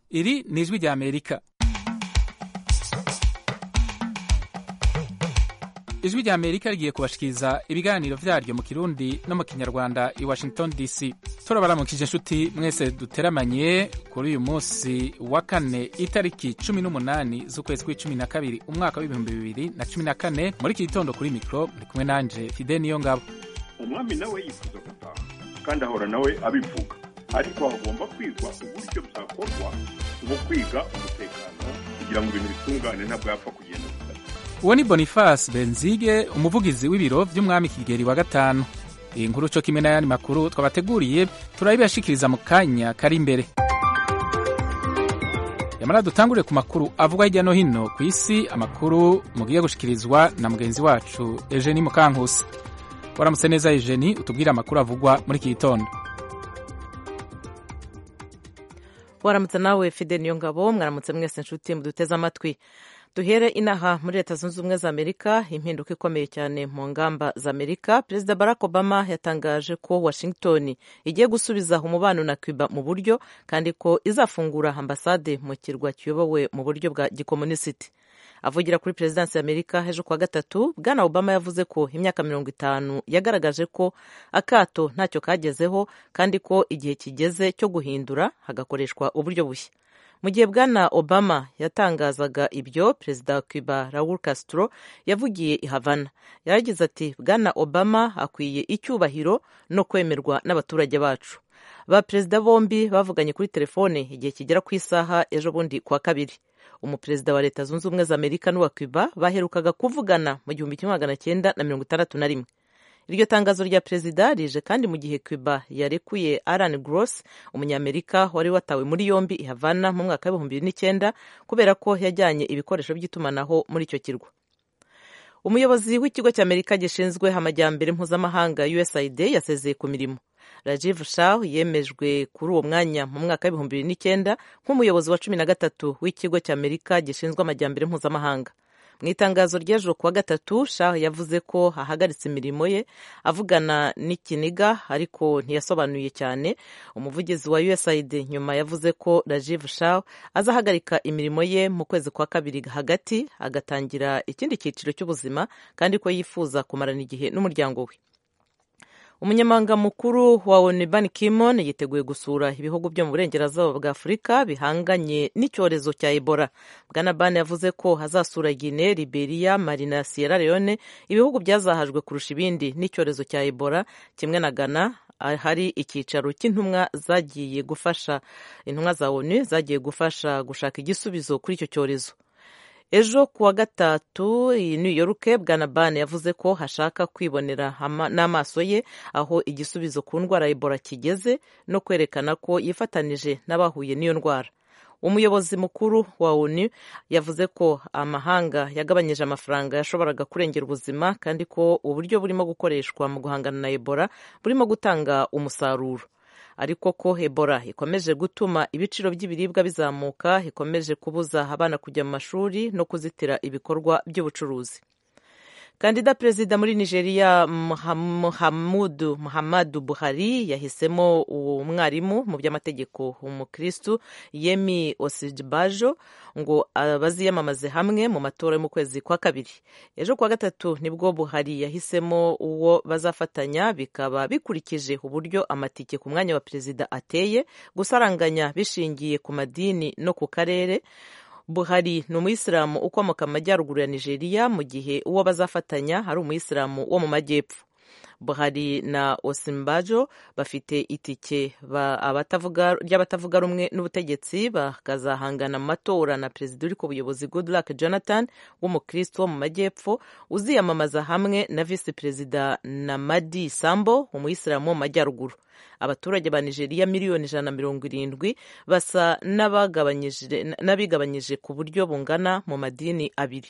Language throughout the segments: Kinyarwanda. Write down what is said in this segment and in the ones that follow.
Iri ni ijwi rya Amerika. Ijwi rya Amerika rigiye kubashikiriza ibiganiro vyaryo mu Kirundi no mu Kinyarwanda i Washington DC. Turabaramukije inshuti mwese duteramanye kuri uyu munsi wa kane itariki 18 z'ukwezi kw'icumi na kabiri umwaka w'ibihumbi bibiri na cumi na kane muri iki gitondo kuri mikro muri kumwe nanje Fide Niyongabo. umwami nawe yifuza gutaha kandi ahora nawe abivuga ariko hagomba kwigwa uburyo bwakorwa mu kwiga umutekano kugira ngo ibintu bitungane ntabwo yapfa kugenda gusa Uwo ni Boniface Benzige umuvugizi w'ibiro vy'umwami Kigeli wa gatanu. Iyi nkuru co kimwe n'ayandi makuru twabateguriye turabibashikiriza mu kanya kari imbere. Yamara dutangure ku makuru avugwa hirya no hino ku isi, amakuru mugiye gushikirizwa na mugenzi wacu Eugenie Mukankusi. Waramutse neza Eugenie, utubwire amakuru avugwa muri iki gitondo. waramutse nawe fide niyo ngabo mwaramutse mwese inshuti muduteze amatwi duhere inaha muri leta zunze ubumwe za amerika impinduka ikomeye cyane mu ngamba za amerika perezida barack obama yatangaje ko washington igiye gusubiza umubano na cuba mu buryo kandi ko izafungura ambasade mu kirwa kiyobowe mu buryo bwa gikomunisiti avugira kuri perezidansi y'amerika ejo kuwa gatatu bwana obama yavuze ko imyaka mirongo itanu yagaragaje ko akato ntacyo kagezeho kandi ko igihe kigeze cyo guhindura hagakoreshwa uburyo bushya mu gihe bwana obama yatangazaga ibyo perezida wa cuba raul castro yavugiye i havana yaragize ati bwana obama akwiye icyubahiro no kwemerwa n'abaturage bacu ba perezida bombi bavuganye kuri telefone igihe kigera ku isaha ejo bundi kuwa kabiri umuperezida wa leta zunze ubumwe za amerika n'uwa cuba baherukaga kuvugana mu gihumbi kimwe magana cyenda na mirongo itandatu na rimwe iryo tangazo rya perezida rije kandi mu gihe cuba yarekuye alan gross umunyamerika wari watawe muri yombi i havana mu mwaka w'ibihumbi bibiri n'icyenda kubera ko yajyanye ibikoresho by'itumanaho muri icyo kirwa umuyobozi w'ikigo cy'amerika gishinzwe amajyambere mpuzamahanga usaid yasezeye ku mirimo rajiv shaw yemejwe kuri uwo mwanya mu mwaka w'ibihumbi bibiri n'icyenda nk'umuyobozi wa cumi na gatatu w'ikigo cy'amerika gishinzwe amajyambere mpuzamahanga mu itangazo ry'ejo kuwa gatatu shaw yavuze ko ahagaritse imirimo ye avugana n'ikiniga ariko ntiyasobanuye cyane umuvugizi wa usaid nyuma yavuze ko rajiv shaw azahagarika imirimo ye mu kwezi kwa kabiri hagati agatangira ikindi cyiciro cy'ubuzima kandi ko yifuza kumarana igihe n'umuryango we umunyamabanga mukuru wa onu ban kimon yiteguye gusura ibihugu byo mu burengerazuba bwa afurika bihanganye n'icyorezo cya ebola bwana ban yavuze ko hazasura gine liberia mali na sierra leone ibihugu byazahajwe kurusha ibindi n'icyorezo cya ebola kimwe na ghana hari icyicaro cy'intumwa zagiye gufasha intumwa za onu zagiye gufasha gushaka igisubizo kuri icyo cyorezo ejo kuwa gatatu i new york bwana bane yavuze ko hashaka kwibonera n'amaso ye aho igisubizo ku ndwara ya ebola kigeze no kwerekana ko yifatanije n'abahuye n'iyo ndwara umuyobozi mukuru wa onu yavuze ko amahanga yagabanyije amafaranga yashoboraga kurengera ubuzima kandi ko uburyo burimo gukoreshwa mu guhangana na ebola burimo gutanga umusaruro ariko ko ebola ikomeje gutuma ibiciro by'ibiribwa bizamuka ikomeje kubuza abana kujya mu mashuri no kuzitira ibikorwa by'ubucuruzi kandida perezida muri nigeria muhamudu muhamadu buhari yahisemo uwo mwarimu mu by'amategeko umukristu yemi osijibajo ngo baziyamamaze hamwe mu matora yo mu kwezi kwa kabiri ejo kuwa gatatu nibwo buhari yahisemo uwo bazafatanya bikaba bikurikije uburyo amatike ku mwanya wa perezida ateye gusaranganya bishingiye ku madini no ku karere buhari ni umuyisilamu ukomoka mu majyaruguru ya nigeria mu gihe uwo bazafatanya ari umuyisilamu wo mu majyepfo buhari na osimbajo bafite itike ry'abatavuga rumwe n'ubutegetsi bakazahangana mu matora na perezida uri ku buyobozi goodluck jonathan w'umukristo wo mu majyepfo uziyamamaza hamwe na visi perezida na madi sambo umuyisilamu wo mu majyaruguru abaturage ba nigeria miliyoni ijana na mirongo irindwi basa n'abigabanyije ku buryo bungana mu madini abiri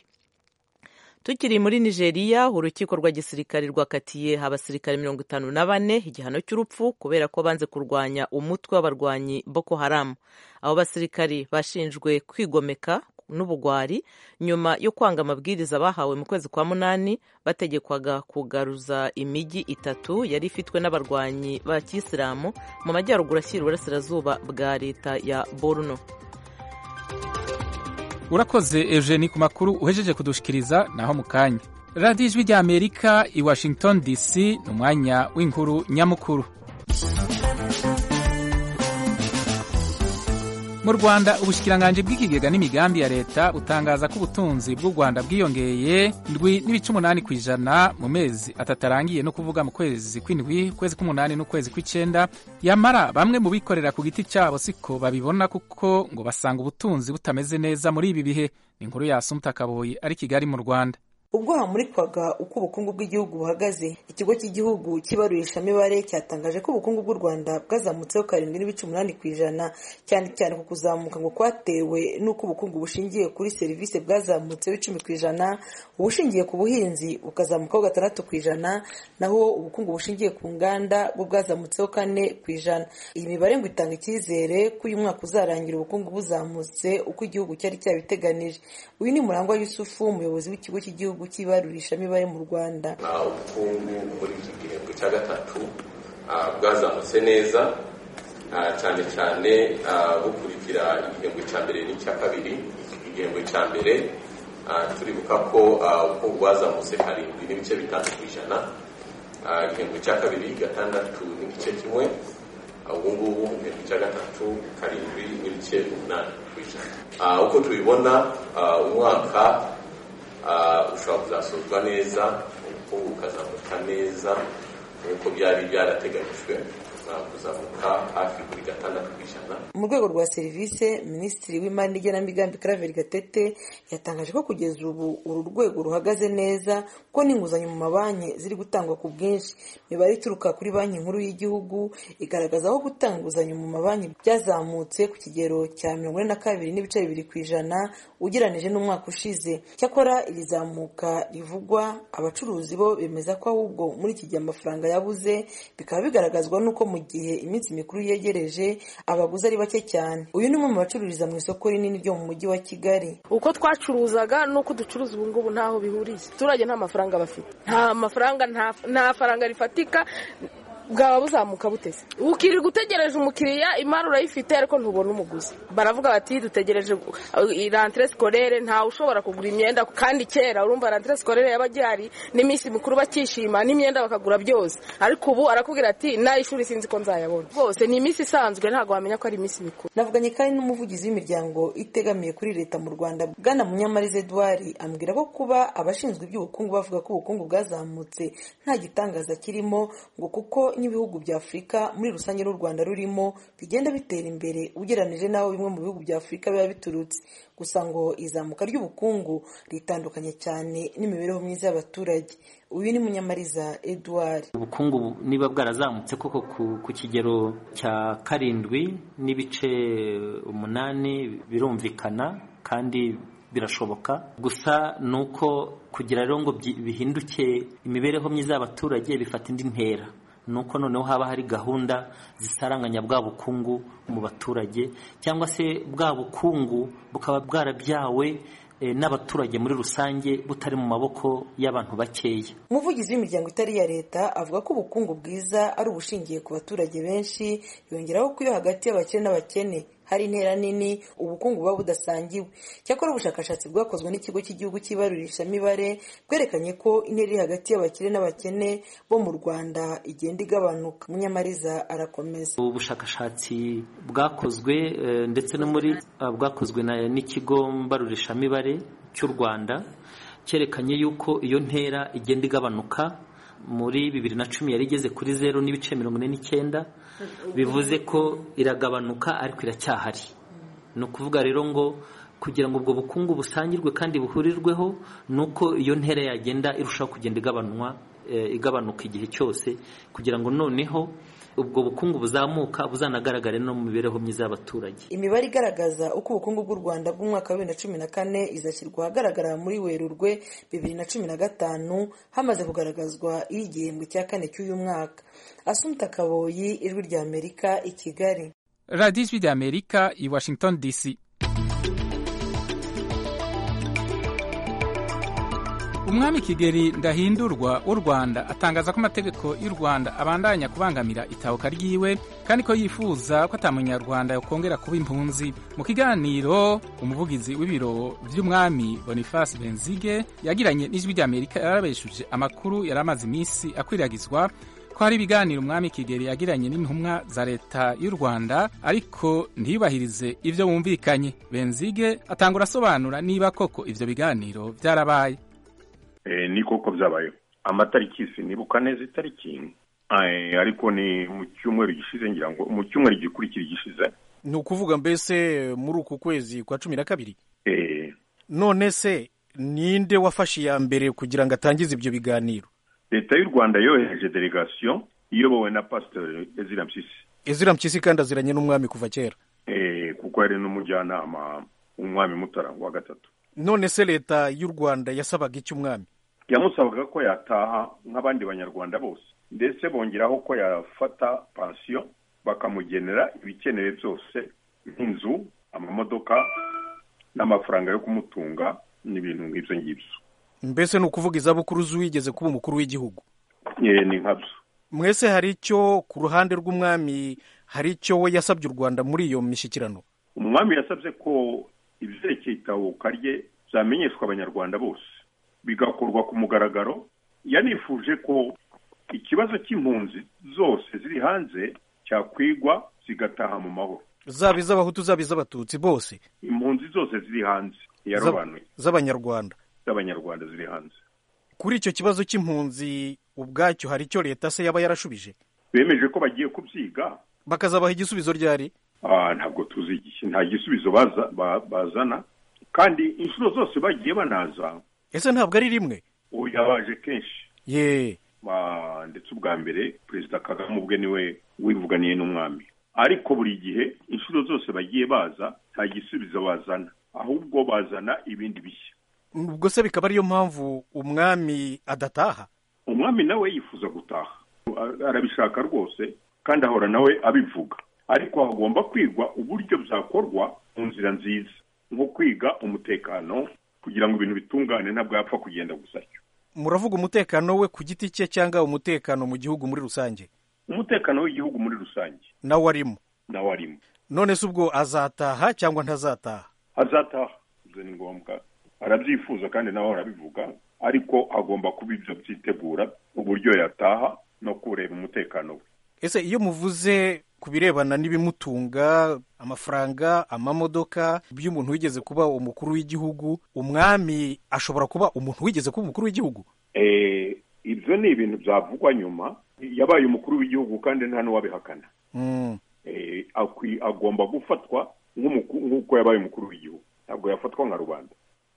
tukiri muri nigeria urukiko rwa gisirikare rwakatiye abasirikare mirongo itanu na bane igihano cy'urupfu kubera ko banze kurwanya umutwe w'abarwanyi boko haramu abo basirikari bashinjwe kwigomeka n'ubugwari nyuma yo kwanga amabwiriza bahawe mu kwezi kwa munani bategekwaga kugaruza imijyi itatu yari ifitwe n'abarwanyi ba kisilamu mu majyaruguru ashyira uburasirazuba bwa leta ya borno urakoze eugeni ku makuru uhejeje kudushikiriza naho mu kanya radiyo ijwi rya amerika i washington dc ni umwanya w'inkuru nyamukuru mu rwanda ubushyikiranganji bw'ikigega n'imigambi ya leta butangaza ko ubutunzi bw'u rwanda bwiyongeye ndwi n'ibice umunani ku ijana mu mezi atatu arangiye no kuvuga mu kwezi kw'indwi ukwezi k'umunani n'ukwezi kw'icenda yamara bamwe mu bikorera ku giti cyabo siko babibona kuko ngo basanga ubutunzi butameze neza muri ibi bihe ni inkuru ya sumuta kaboyi ari kigali mu rwanda ubwo hamurikwaga uko ubukungu bw'igihugu buhagaze ikigo cy'igihugu cy'ibarurishamibare cyatangaje ko ubukungu bw'u rwanda bwazamutseho karindwi n'ibice umunani ku ijana cyane cyane ku kuzamuka ngo kwatewe n'uko ubukungu bushingiye kuri serivisi bwazamutseho icumi ku ijana ubushingiye ku buhinzi bukazamukaho gatandatu ku ijana naho ubukungu bushingiye ku nganda bwo bwazamutseho kane ku ijana iyi mibare ngo itanga icyizere ko uyu mwaka uzarangira ubukungu buzamutse uko igihugu cyari cyabiteganije uyu ni murangwa yusufu umuyobozi w'ikigo cy'igihugu cy'igihugu cy'ibarurishamibare mu rwanda ubukungu muri iki gihembwe cya gatatu bwazamutse neza cyane cyane bukurikira igihembwe cya mbere n'icya kabiri igihembwe cya mbere turibuka ko ubukungu bwazamutse karindwi n'ibice bitanu ku ijana igihembwe cya kabiri gatandatu n'igice kimwe ubu ngubu mu gihembwe cya gatatu karindwi n'ibice umunani ku ijana uko tubibona umwaka ushobora kuzasozwa neza ubukungu bukazamuka neza nk'uko byari byarateganyijwe kuzamuka hafi kuri gatandatu ku ijana mu rwego rwa serivisi minisitiri w'imari n'igenamigambi Claver gatete yatangaje ko kugeza ubu uru rwego ruhagaze neza ko n'inguzanyo mu mabanki ziri gutangwa ku bwinshi imibare ituruka kuri banki nkuru y'igihugu igaragaza ko gutanga inguzanyo mu mabanki byazamutse ku kigero cya mirongo ine na kabiri n'ibice bibiri ku ijana ugereranije n'umwaka ushize cyakora iri zamuka rivugwa abacuruzi bo bemeza ko ahubwo muri iki gihe amafaranga yabuze bikaba bigaragazwa n'uko mu gihe iminsi mikuru yegereje abaguzi ari bake cyane uyu ni umwe mu bacururiza mu isoko rinini ryo mu mujyi wa kigali uko twacuruzaga n'uko ducuruza ubu ngubu ntaho bihuriye abaturage nta mafaranga bafite nta mafaranga nta faranga rifatika bwaba buzamuka buteze ukirirwa utegereje umukiriya imari urayifite ariko ntubona umuguzi baravuga bati dutegereje rantire sikorere ntawe ushobora kugura imyenda kandi kera urumva rantire sikorere yaba gihari n'iminsi mikuru bakishima n'imyenda bakagura byose ariko ubu arakubwira ati n'ay'ishuri sinzi ko nzayabona rwose ni iminsi isanzwe ntabwo wamenya ko ari iminsi mikuru navuganye kandi n'umuvugizi w'imiryango itegamiye kuri leta mu rwanda bwana munyamariza eduwari ambwira ko kuba abashinzwe iby'ubukungu bavuga ko ubukungu bwazamutse nta gitangaza kirimo ngo kuko n'ibihugu bya afurika muri rusange n'u rwanda rurimo bigenda bitera imbere ugereranije n'aho bimwe mu bihugu bya afurika biba biturutse gusa ngo izamuka ry'ubukungu ritandukanye cyane n'imibereho myiza y'abaturage uyu ni munyamariza eduard ubukungu niba bwarazamutse koko ku kigero cya karindwi n'ibice umunani birumvikana kandi birashoboka gusa ni uko kugira rero ngo bihinduke imibereho myiza y'abaturage bifata indi ntera nuko noneho haba hari gahunda zisaranganya bwa bukungu mu baturage cyangwa se bwa bukungu bukaba bwarabyawe n'abaturage muri rusange butari mu maboko y'abantu bakeya umuvugizi w'imiryango itari iya leta avuga ko ubukungu bwiza ari ubushingiye ku baturage benshi yongeraho ko iyo hagati y'abakene n'abakene hari intera nini ubukungu buba budasangiwe cyakora ubushakashatsi bwakozwe n'ikigo cy'igihugu cy'ibarurishamibare bwerekanye ko intera iri hagati y'abakire n'abakene bo mu rwanda igenda igabanuka munyamariza arakomeza ubushakashatsi bwakozwe ndetse no muri bwakozwe n'ikigo mbarurishamibare cy'u rwanda cyerekanye yuko iyo ntera igenda igabanuka muri bibiri na cumi yari igeze kuri zeru n'ibice mirongo ine n'icyenda bivuze ko iragabanuka ariko iracyahari ni ukuvuga rero ngo kugira ngo ubwo bukungu busangirwe kandi buhurirweho ni uko iyo ntera yagenda irushaho kugenda igabanywa igabanuka igihe cyose kugira ngo noneho ubwo bukungu buzamuka buzanagaragare no mu mibereho myiza y'abaturage imibare igaragaza uko ubukungu bw'u rwanda bw'umwaka wa bibiri na cumi na kane izashyirwa ahagaragara muri werurwe bibiri na cumi na gatanu hamaze kugaragazwa y'igihembwe cya kane cy'uyu mwaka asumta kaboyi ijwi rya amerika i kigali radiyo ijwi rya amerika i washington dc umwami kigeli ndahindurwa w'u rwanda atangaza ko amategeko y'u rwanda abandanya kubangamira itahuka ryiwe kandi ko yifuza ko atamunyarwanda yakongera kuba impunzi mu kiganiro umuvugizi w'ibiro by'umwami boniface benzige yagiranye n'ijwi ry'amerika yarabeshuje amakuru yari amaze iminsi akwiragizwa ko hari ibiganiro umwami kigeli yagiranye n'intumwa za leta y'u rwanda ariko ntiyubahirize ibyo bumvikanye benzige atangura asobanura niba koko ibyo biganiro byarabaye ni koko byabayeho amatariki sinibuka neza itariki ariko ni mu cyumweru gishize ngira ngo mu cyumweru gikurikira igishize ni ukuvuga mbese muri uku kwezi kwa cumi na kabiri Eh, none se ninde wafashe iya mbere kugira ngo atangize ibyo biganiro leta y'u rwanda yohereje delegasiyo iyobowe na pasiteri ezira mpyisi ezira mpyisi kandi aziranye n'umwami kuva kera Eh, kuko yari n'umujyanama w'umwami mutara wa gatatu none se leta y'u rwanda yasabaga iki umwami yamusabaga ko yataha nk'abandi banyarwanda bose ndetse bongeraho ko yafata pansiyo bakamugenera ibikenewe byose nk'inzu amamodoka n'amafaranga yo kumutunga n'ibintu nk'ibyo ngibyo mbese ni ukuvuga izabukuru z'uwigeze kuba umukuru w'igihugu Eh, ni nkabyo mwese hari icyo ku ruhande rw'umwami hari icyo we yasabye u rwanda muri iyo mishyikirano umwami yasabye ko ibyerekeye itahuka rye byamenyeshwa abanyarwanda bose bigakorwa ku mugaragaro yanifuje ko ikibazo cy'impunzi zose ziri hanze cyakwigwa zigataha mu mahoro zaba iz'abahutu zaba iz'abatutsi bose impunzi zose ziri hanze yarobanuye z'abanyarwanda z'abanyarwanda ziri hanze kuri icyo kibazo cy'impunzi ubwacyo hari icyo leta se yaba yarashubije bemeje ko bagiye kubyiga bakazabaha igisubizo ryari Ah, ntabwo tuzi igihe nta gisubizo baza ba- bazana kandi inshuro zose bagiye banaza ese ntabwo ari rimwe uyu yabaje kenshi ye Ba- ndetse ubwa mbere perezida kagame ubwe niwe wivuganiye n'umwami ariko buri gihe inshuro zose bagiye baza nta gisubizo bazana ahubwo bazana ibindi bishya ubwo se bikaba ariyo mpamvu umwami adataha umwami nawe yifuza gutaha Ar- arabishaka rwose kandi ahora nawe abivuga ariko hagomba kwigwa uburyo byakorwa mu nzira nziza nko kwiga umutekano kugira ngo ibintu bitungane ntabwo yapfa kugenda gusa atyo muravuga umutekano we ku giti cye cyangwa umutekano mu gihugu muri rusange umutekano w'igihugu muri rusange nawe arimo nawe arimo none se ubwo azataha cyangwa ntazataha azataha ibyo ni ngombwa arabyifuza kandi nawe arabivuga ariko agomba kuba ibyo byitegura uburyo yataha no kureba umutekano we ese iyo muvuze ku birebana n'ibimutunga amafaranga amamodoka by'umuntu wigeze kuba umukuru w'igihugu umwami ashobora kuba umuntu wigeze kuba umukuru w'igihugu Eh, ibyo ni ibintu byavugwa nyuma yabaye umukuru w'igihugu kandi nta n'uwabihakana Mm. Eh, akwi- agomba gufatwa nk'umuku- nk'uko yabaye umukuru w'igihugu ntabwo yafatwa nka rubanda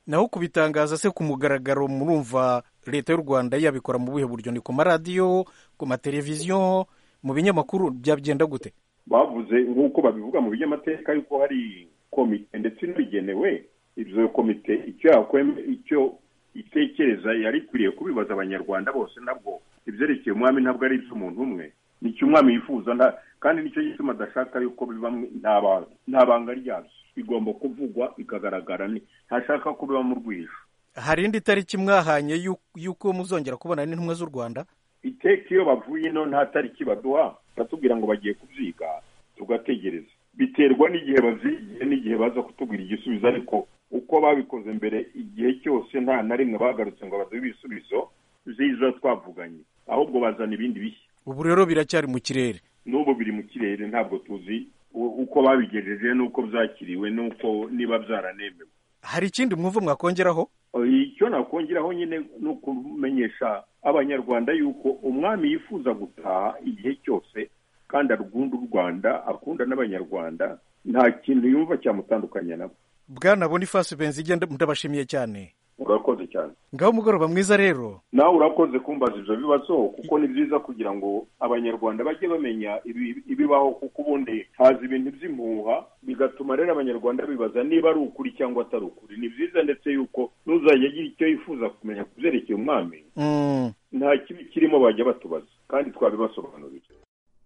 naho kubitangaza se ku mugaragaro murumva leta y'u rwanda yabikora mu buhe buryo ni ku maradiyo ku mateleviziyo mu binyamakuru byagenda gute bavuze nk'uko babivuga mu binyamateka yuko hari komite ndetse inabigenewe ibyo komite icyo yakweme icyo itekereza yari ikwiriye kubibaza abanyarwanda bose nabwo ibyerekeye umwami ntabwo ari iby'umuntu umwe nicyo umwami yifuza nta- kandi nicyo gituma adashaka yuko biba mu- nta ba- nta banga ryabyo bigomba kuvugwa bikagaragara ni- ntashaka ko biba mu rwijo hari indi tariki mwahanye y'u- y'uko muzongera kubona n'intumwa z'u rwanda iteka iyo bavuye ino nta tariki baduha batubwira ngo bagiye kubyiga tugategereza biterwa n'igihe bavyigiye n'igihe baza kutubwira igisubizo ariko uko babikoze mbere igihe cyose nta na rimwe bagarutse ngo baduhe ibisubizo vyiza twavuganye ahubwo bazana ibindi bishya ubu rero biracyari mu kirere n'ubu biri mu kirere ntabwo tuzi u- uko babigejeje n'uko byakiriwe n'uko niba byaranemewe hari ikindi mwumva mwakongeraho icyo nakongeraho nyine ni ukumenyesha abanyarwanda yuko umwami yifuza gutaha igihe cyose kandi arwunda u rwanda akunda n'abanyarwanda nta kintu yumva cyamutandukanya nabo bwana boniface benzige nda- ndabashimiye cyane urakoze cyane ngaho umugoroba mwiza rero nawe urakoze kumbaza ibyo bibazo kuko ni byiza kugira ngo abanyarwanda bajye bamenya ibi- ibibaho kuko ubundi haza ibintu by'impuha bigatuma rero abanyarwanda bibaza niba ari ukuri cyangwa atari ukuri ni byiza ndetse yuko n'uzajya agira icyo yifuza kumenya ku byerekeye umwami Mm. nta kibi kirimo bajya batubaza kandi twabibasobanurira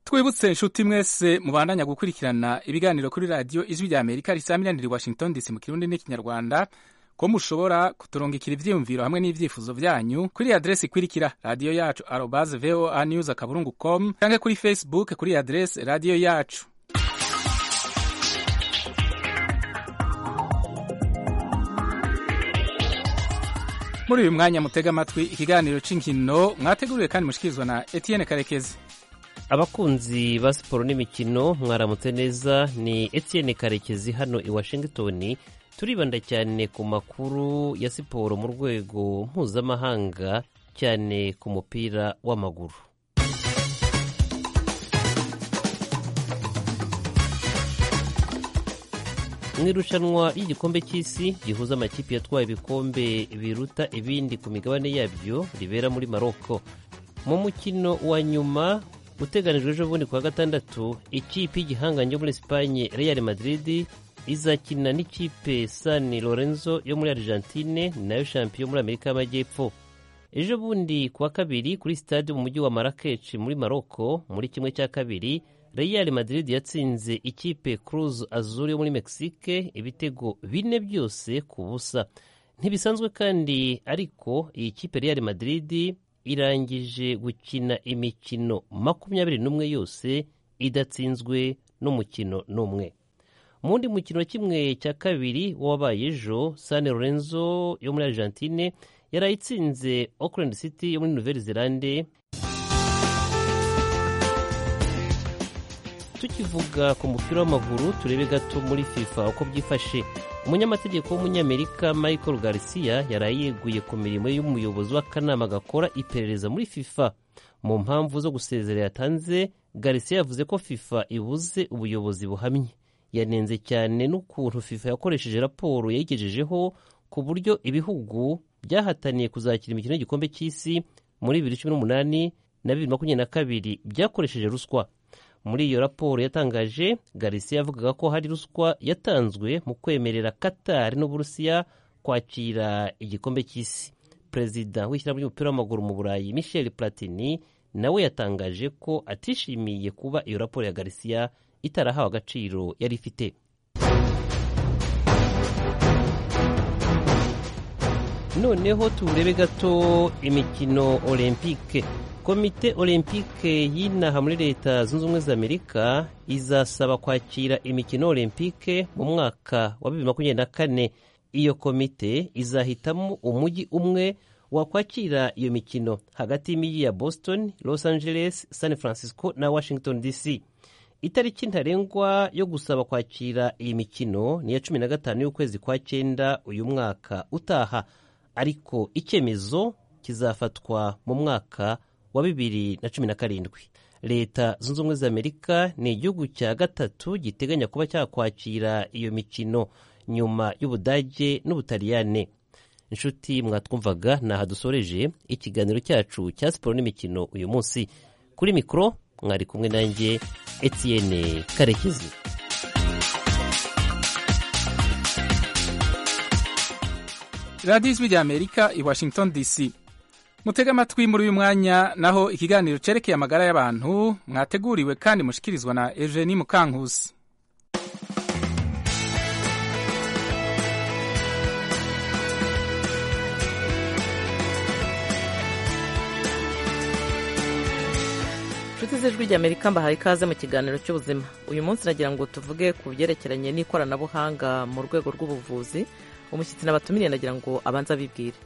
twibutse inshuti mwese mubandanya gukurikirana ibiganiro kuri radiyo ijwi rya amerika risaminanira i washington dc mu kirundi n'ikinyarwanda ko mushobora kuturungikira ibyiyumviro hamwe n'ibyifuzo byanyu kuri adresi ikurikira radiyo yacu arobaze voa news akaburungu com cyangwa kuri facebook kuri adresi radiyo yacu muri uyu mwanya mutega amatwi ikiganiro cy'inkino mwateguriwe kandi mushikirizwa na etienne karekezi abakunzi ba siporo n'imikino mwaramutse neza ni etienne karekezi hano i washington turibanda cyane ku makuru ya siporo mu rwego mpuzamahanga cyane ku mupira w'amaguru mu irushanwa ry'igikombe cy'isi gihuza amakipe yatwaye ibikombe biruta ibindi ku migabane yabyo ribera muri maroko mu mukino wa nyuma uteganijwe ejo bundi kuwa gatandatu ikipe y'igihangange yo muri esipanye real madrid izakina n'ikipe san lorenzo yo muri argentine nayo shampiyo muri amerika y'amajyepfo ejo bundi kuwa kabiri kuri sitade mu mujyi wa marakeshi muri maroko muri kimwe cya kabiri real madrid yatsinze ikipe cruz azuri yo muri mexique ibitego bine byose ku busa ntibisanzwe kandi ariko iyi kipe real madrid irangije gukina imikino makumyabiri n'umwe yose idatsinzwe n'umukino n'umwe mu wundi mukino wa kimwe cya kabiri wabaye ejo san lorenzo yo muri argentine yari ayitsinze auckland city yo muri nouvelle zelande tukivuga ku mupira w'amaguru turebe gato muri fifa uko byifashe umunyamategeko w'umunyamerika michael garcia yari yeguye ku mirimo y'umuyobozi w'akanama gakora iperereza muri fifa mu mpamvu zo gusezera yatanze garcia yavuze ko fifa ibuze ubuyobozi buhamye yanenze cyane n'ukuntu fifa yakoresheje raporo yayigejejeho ku buryo ibihugu byahataniye kuzakira imikino y'igikombe cy'isi muri bibiri cumi n'umunani na bibiri makumyabiri na kabiri byakoresheje ruswa muri iyo raporo yatangaje garisiya yavugaga ko hari ruswa yatanzwe mu kwemerera katari n'uburusiya kwakira igikombe cy'isi perezida w'ishyirahamwe ry'umupira w'amaguru mu burayi michel platini nawe yatangaje ko atishimiye kuba iyo raporo ya garisiya itarahawe agaciro yari ifite noneho turebe gato imikino olympique komite olympique y'inaha muri leta zunze ubumwe za amerika izasaba kwakira imikino olympique mu mwaka wa bibiri makumyabiri na kane iyo komite izahitamo umujyi umwe wakwakira iyo mikino hagati y'imijyi ya boston los angeles san francisco na washington dc itariki ntarengwa yo gusaba kwakira iyi mikino ni iya cumi na gatanu y'ukwezi kwa cyenda uyu mwaka utaha ariko icyemezo kizafatwa mu mwaka wa bibiri na cumi na karindwi leta zunze ubumwe za amerika ni igihugu cya gatatu giteganya kuba cyakwakira iyo mikino nyuma y'ubudage n'ubutaliyane inshuti mwatwumvaga ni aha dusoreje ikiganiro cyacu cya siporo n'imikino uyu munsi kuri mikoro mwari kumwe nanjye etienne karekezi radiyo ijwi rya amerika i washington dc mutega amatwi muri uyu mwanya naho ikiganiro cyerekeye amagara y'abantu mwateguriwe kandi mushikirizwa na Eugenie Mukankusi inshuti z'ijwi ry'amerika mbahaye ikaze mu kiganiro cy'ubuzima uyu munsi nagira ngo tuvuge ku byerekeranye n'ikoranabuhanga mu rwego rw'ubuvuzi umushyitsi nabatumiriye nagira ngo abanze abibwire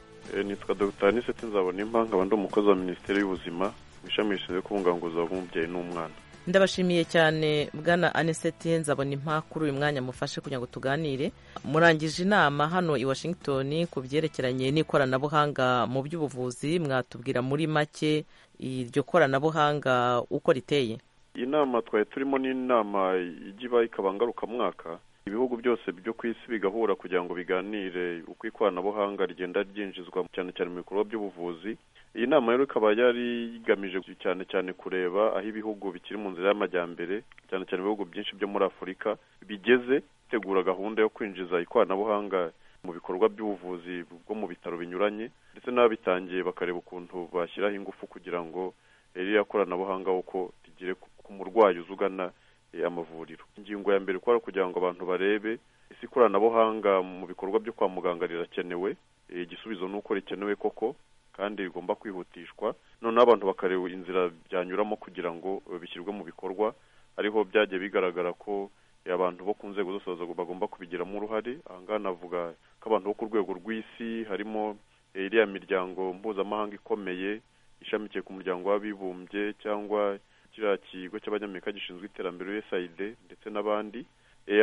nitwa dr niseti nzabona impanga abandi umukozi wa minisiteri y'ubuzima mu ishami rishinzwe kubungabunga ubuzima bw'umubyeyi n'umwana ndabashimiye cyane bwana aniseti nzabona impamvu kuri uyu mwanya mufashe kugira ngo tuganire murangije inama hano i washington ku byerekeranye n'ikoranabuhanga mu by'ubuvuzi mwatubwira muri make iryo koranabuhanga uko riteye iyi nama twari turimo n'inama ijya iba ikaba ngarukamwaka ibihugu byose byo ku isi bigahura kugira ngo biganire uko ikoranabuhanga rigenda ryinjizwa cyane cyane mu bikorwa by'ubuvuzi iyi nama rero ikaba yari igamije cyane cyane kureba aho ibihugu bikiri mu nzira y'amajyambere cyane cyane ibihugu byinshi byo muri afurika bigeze bitegura gahunda yo kwinjiza ikoranabuhanga mu bikorwa by'ubuvuzi bwo mu bitaro binyuranye ndetse n'ababitangiye bakareba ukuntu bashyiraho ingufu kugira ngo ririya koranabuhanga uko rigere ku murwayi uzugana amavuriro ingingo ya mbere ukora kugira ngo abantu barebe ese ikoranabuhanga mu bikorwa byo kwa muganga rirakenewe igisubizo ni uko rikenewe koko kandi rigomba kwihutishwa noneho abantu bakareba inzira byanyuramo kugira ngo bishyirwe mu bikorwa ariho byagiye bigaragara ko abantu bo ku nzego zose bagomba kubigiramo uruhare ahangaha navuga ko abantu bo ku rwego rw'isi harimo iriya miryango mpuzamahanga ikomeye ishamikiye ku muryango w'abibumbye cyangwa kiriya kigo cy'abanyamerika gishinzwe iterambere usaid ndetse n'abandi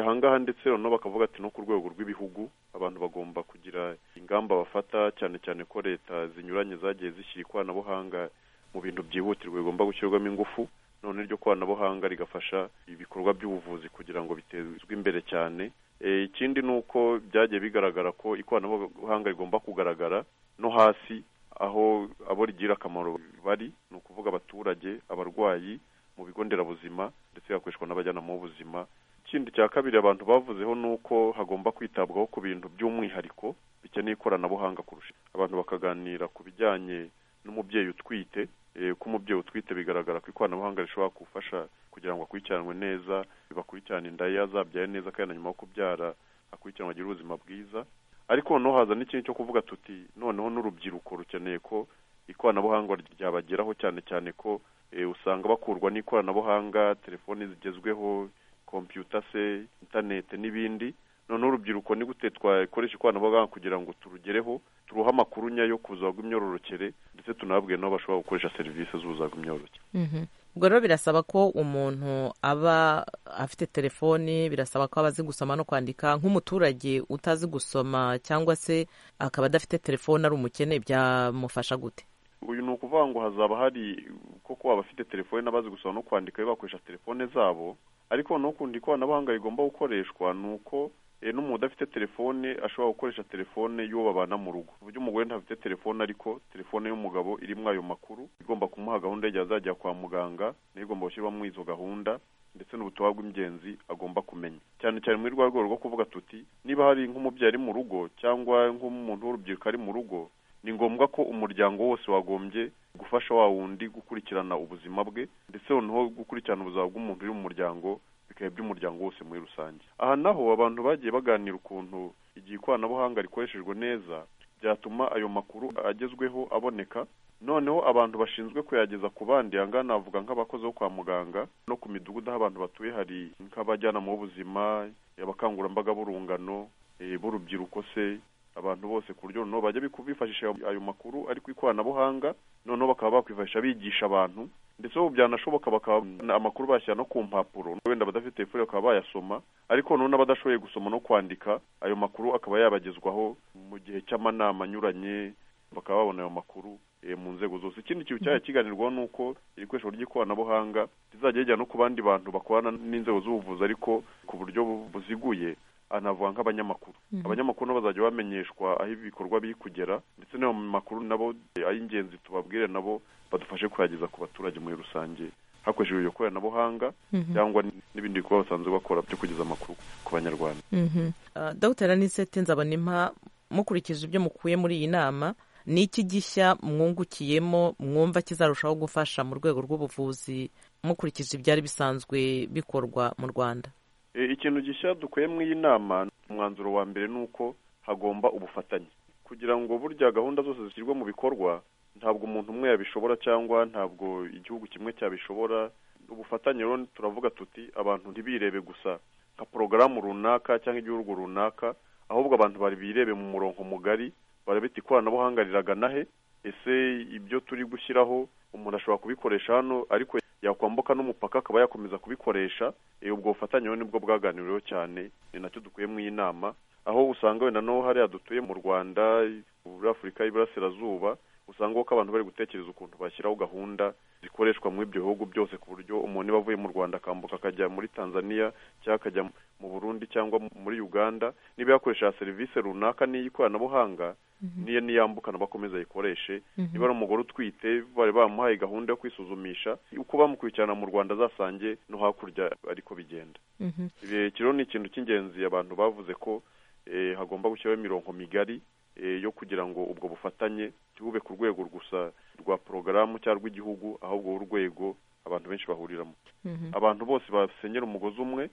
ahangaha ndetse noneho bakavuga ati no ku rwego rw'ibihugu abantu bagomba kugira ingamba bafata cyane cyane ko leta zinyuranye zagiye zishyira ikoranabuhanga mu bintu byihutirwa bigomba gushyirwamo ingufu none iryo koranabuhanga rigafasha ibikorwa by'ubuvuzi kugira ngo bitezwe imbere cyane ikindi ni uko byagiye bigaragara ko ikoranabuhanga rigomba kugaragara no hasi aho abo rigira akamaro bari ni ukuvuga abaturage abarwayi mu bigo nderabuzima ndetse bigakoreshwa n'abajyanama b'ubuzima ikindi cya kabiri abantu bavuzeho ni uko hagomba kwitabwaho ku bintu by'umwihariko bikeneye ikoranabuhanga kurusha abantu bakaganira ku bijyanye n'umubyeyi utwite ko umubyeyi utwite bigaragara ko ikoranabuhanga rishobora gufasha kugira ngo akurikiranwe neza bakurikirane inda ye azabyaye neza kandi na nyuma yo kubyara akurikiranwe agire ubuzima bwiza ariko noneho haza n'ikintu cyo kuvuga tuti noneho n'urubyiruko rukeneye ko ikoranabuhanga ryabageraho cyane cyane ko usanga bakurwa n'ikoranabuhanga telefoni zigezweho kompiyuta se interineti n'ibindi noneho urubyiruko ni gute twakoresha ikoranabuhanga kugira ngo turugereho turuhe amakuru nyayo ku buzima bw'imyororokere ndetse tunababwire n'aho bashobora gukoresha serivisi z'ubuzima bw'imyororokere ubwo rero birasaba ko umuntu aba afite telefoni birasaba ko aba azi gusoma no kwandika nk'umuturage utazi gusoma cyangwa se akaba adafite telefoni ari umukene byamufasha gute uyu ni ukuvuga ngo hazaba hari koko abafite telefoni n'abazi gusoma no kwandika bakoresha telefone zabo ariko n'ukundi ikoranabuhanga rigomba gukoreshwa ni uko n'umuntu udafite telefone ashobora gukoresha telefone y'uwo babana mu rugo ku buryo umugore ntafite telefone ariko telefone y'umugabo irimo ayo makuru igomba kumuha gahunda y'igihe azajya kwa muganga nayo igomba gushyirwamo izo gahunda ndetse n'ubutumwa bw'ingenzi agomba kumenya cyane cyane muri rwa rwego rwo kuvuga tuti niba hari nk'umubyeyi ari mu rugo cyangwa nk'umuntu w'urubyiruko ari mu rugo ni ngombwa ko umuryango wose wagombye gufasha wa wundi gukurikirana ubuzima bwe ndetse noneho gukurikirana ubuzima bw'umuntu uri mu muryango bikaba iby'umuryango wose muri rusange aha naho abantu bagiye baganira ukuntu igihe ikoranabuhanga rikoreshejwe neza byatuma ayo makuru agezweho aboneka noneho abantu bashinzwe kuyageza ku bandi ahangaha navuga nk'abakozi bo kwa muganga no ku midugudu aho abantu batuye hari nk'abajyanama b'ubuzima abakangurambaga b'urungano b'urubyiruko se abantu bose ku buryo noneho bajya bifashisha ayo makuru ari ku ikoranabuhanga noneho bakaba bakwifashisha bigisha abantu ndetse ubu byanashoboka bakaba amakuru bashyira no ku mpapuro wenda abadafite telefone bakaba bayasoma ariko noneho n'abadashoboye gusoma no kwandika ayo makuru akaba yabagezwaho mu gihe cy'amanama anyuranye bakaba babona ayo makuru mu nzego zose ikindi kintu cyari kiganirwaho ni uko ibikoresho ry'ikoranabuhanga rizajya rijya no ku bandi bantu bakorana n'inzego z'ubuvuzi ariko ku buryo buziguye anavuga nk'abanyamakuru abanyamakuru nabo bazajya bamenyeshwa aho ibikorwa biri kugera ndetse n'ayo makuru nabo ay'ingenzi tubabwire nabo badufashe kuyageza ku baturage muri rusange hakoreshejwe iryo koranabuhanga cyangwa n'ibindi bikorwa basanzwe bakora byo kugeza amakuru ku banyarwanda dogiteri anisete nzabonimpa mukurikije ibyo mukuye muri iyi nama ni iki gishya mwungukiyemo mwumva kizarushaho gufasha mu rwego rw'ubuvuzi mukurikije ibyari bisanzwe bikorwa mu rwanda ikintu gishya dukuye mu iyi nama umwanzuro wa mbere ni uko hagomba ubufatanye kugira ngo burya gahunda zose zishyirwe mu bikorwa ntabwo umuntu umwe yabishobora cyangwa ntabwo igihugu kimwe cyabishobora ubufatanye rero turavuga tuti abantu ntibirebe gusa nka porogaramu runaka cyangwa igihugu runaka ahubwo abantu birebe mu murongo mugari barabita ikoranabuhanga riragana he ese ibyo turi gushyiraho umuntu ashobora kubikoresha hano ariko yakwambuka n'umupaka akaba yakomeza kubikoresha ubwo bufatanye nibwo bwaganiriweho cyane ni nacyo dukwiye mu nama aho usanga wenda n'aho hariya dutuye mu rwanda muri afurika y'iburasirazuba usanga ko abantu bari gutekereza ukuntu bashyiraho gahunda zikoreshwa muri ibyo bihugu byose ku buryo umuntu niba avuye mu rwanda akambuka akajya muri tanzania cyangwa akajya mu burundi cyangwa muri uganda niba yakoresha serivisi runaka n'iy'ikoranabuhanga niyo niyambukana bakomeza ayikoreshe niba ari umugore utwite bari bamuhaye gahunda yo kwisuzumisha uko bamukurikirana mu rwanda azasange no hakurya ariko bigenda iki rero ni ikintu cy'ingenzi abantu bavuze ko hagomba gushyiraho imirongo migari yo kugira ngo ubwo bufatanye ntibube ku rwego gusa rwa porogaramu cyangwa rw'igihugu ahubwo urwego abantu benshi bahuriramo abantu bose basenyera umugozi umwe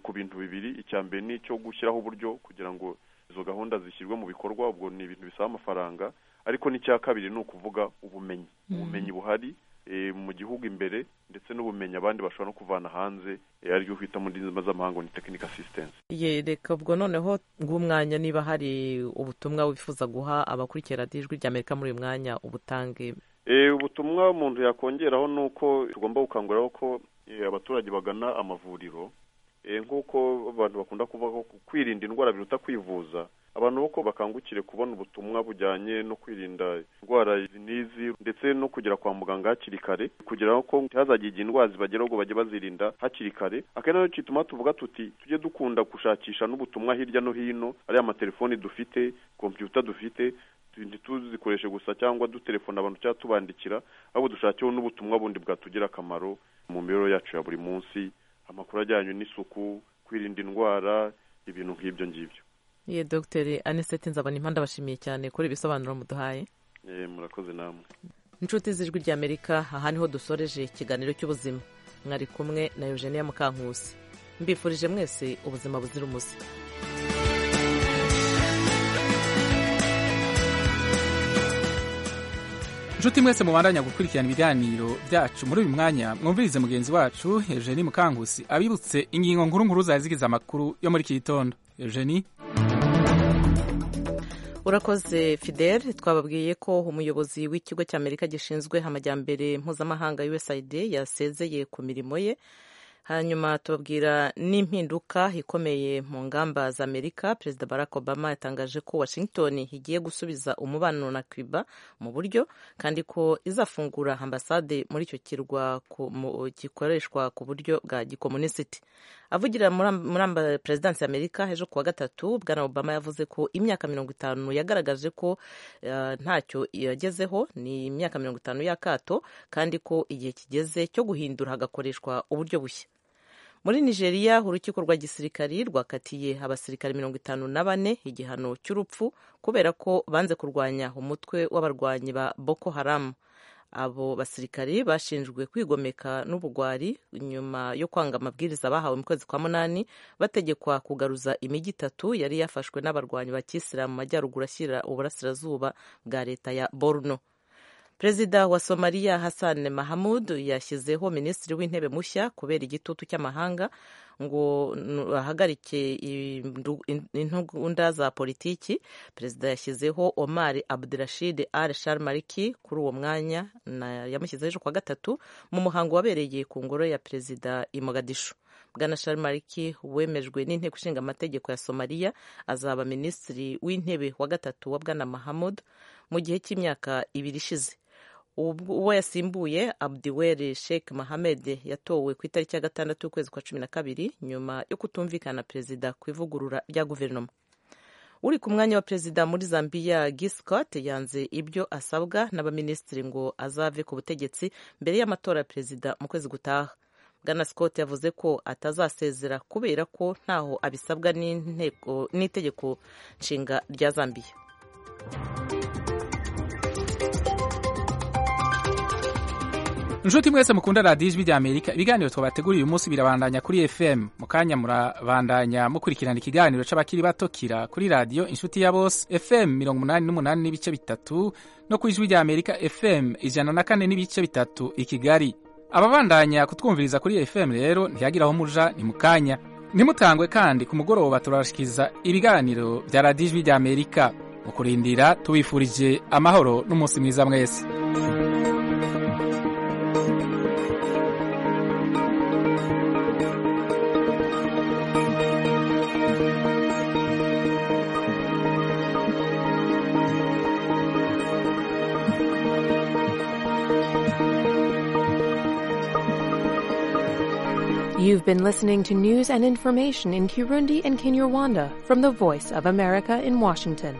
ku bintu bibiri icya mbere ni icyo gushyiraho uburyo kugira ngo izo gahunda zishyirwe mu bikorwa ubwo ni ibintu bisaba amafaranga ariko n'icya kabiri ni ukuvuga ubumenyi ubumenyi buhari eh, mu gihugu imbere ndetse n'ubumenyi abandi bashobora no kuvana hanze eh, ariryo twita mu ndimi z'amahanga ni technical assistance ye reka ubwo noneho ng'umwanya niba hari ubutumwa wifuza guha abakurikira radiyo ijwi rya amerika muri uyu mwanya ubutange Eh, ubutumwa umuntu yakongeraho ni uko tugomba gukanguriraho ko eh, abaturage bagana amavuriro Eh, nk'uko abantu bakunda kuvuga ko kwirinda indwara biruta kwivuza abantu boko bakangukire kubona ubutumwa bujyanye no kwirinda indwara izi n'izi ndetse no kugera kwa muganga hakiri kare kugira ngo ntihazagire igihe indwara zibageraho ngo bajye bazirinda hakiri kare akenshi nacyo gituma tuvuga tuti tujye dukunda gushakisha n'ubutumwa hirya no hino ariya amatelefoni dufite kompiyuta dufite tu- ntituzikoreshe gusa cyangwa dutelefona abantu cyangwa tubandikira ahubwo dushakeho n'ubutumwa bundi bwatugirira akamaro mu mibereho yacu ya buri munsi amakuru ajyanye n'isuku kwirinda indwara ibintu nk'ibyo ngibyo ye dogiteri aniseti nzabona impande abashimiye cyane kuri ibisobanuro muduhaye Eh, murakoze namwe inshuti z'ijwi rya amerika aha niho dusoreje ikiganiro cy'ubuzima mwari kumwe na eugenia mukankusi mbifurije mwese ubuzima buzira umuze inshuti mwese mubandanya gukurikirana ibiganiro byacu muri uyu mwanya mwumvirize mugenzi wacu eugenie mukangusi abibutse ingingo nkuru nkuru zari zigize amakuru yo muri iki gitondo eugenie urakoze fidel twababwiye ko umuyobozi w'ikigo cy'amerika gishinzwe amajyambere mpuzamahanga usaid yasezeye ku mirimo ye hanyuma tubabwira n'impinduka ikomeye mu ngamba za amerika perezida barack obama yatangaje ko washington igiye gusubiza umubano na cuba mu buryo kandi ko izafungura ambasade muri icyo kirwa ku- mu- gikoreshwa ku buryo bwa gikomunisiti avugira muri amb- muri amba- perezidansi y'amerika ejo kuwa gatatu bwana obama yavuze ko imyaka mirongo itanu yagaragaje ko eh, ntacyo yagezeho ni imyaka mirongo itanu y'akato kandi ko igihe kigeze cyo guhindura hagakoreshwa uburyo bushya muri nigeria urukiko rwa gisirikari rwakatiye abasirikari mirongo itanu na bane igihano cy'urupfu kubera ko banze kurwanya umutwe w'abarwanyi ba boko haramu abo basirikari bashinjwe kwigomeka n'ubugwari nyuma yo kwanga amabwiriza bahawe mu kwezi kwa munani bategekwa kugaruza imijyi itatu yari yafashwe n'abarwanyi ba kisilamu mu majyaruguru ashyira uburasirazuba bwa leta ya borno perezida wa somaliya hassan mahamud yashyizeho minisitiri w'intebe mushya kubera igitutu cy'amahanga ngo nu- ahagarike indu- in- intugunda za politiki perezida yashyizeho omar abdurashid al sharmariki kuri uwo mwanya na- yamushyizeho ejo kuwa gatatu mu muhango wabereye ku ngoro ya perezida i mogadishu bwana sharmariki wemejwe n'inteko ishinga amategeko ya somaliya azaba minisitiri w'intebe wa gatatu wa bwana mahamud mu gihe cy'imyaka ibiri ishize ubwo uwo yasimbuye abdiwere sheikh mohamed yatowe ku itariki ya gatandatu y'ukwezi kwa cumi na kabiri nyuma yo kutumvikana perezida ku ivugurura rya guverinoma uri ku mwanya wa perezida muri zambia giscott yanze ibyo asabwa n'abaminisitiri ngo azave ku butegetsi mbere y'amatora ya perezida mu kwezi gutaha bwana scott yavuze ko atazasezera kubera ko ntaho abisabwa n'inteko- n'itegeko nshinga rya zambia inshuti mwese mukunda radiyo ijwi rya amerika ibiganiro twabateguriye uyu munsi birabandanya kuri fm mu kanya murabandanya mukurikirana ikiganiro cy'abakiri bato kira kuri radiyo inshuti ya bose fm mirongo umunani n'umunani n'ibice bitatu no ku ijwi rya amerika fm ijana na kane n'ibice bitatu i kigali ababandanya kutwumviriza kuri fm rero ntiyagira aho muja ni mu kanya ntimutangwe kandi ku mugoroba turabashikiza ibiganiro bya radiyo ijwi rya amerika mu kurindira tubifurije amahoro n'umunsi mwiza mwese You've been listening to news and information in Kirundi and Kinyarwanda from the Voice of America in Washington.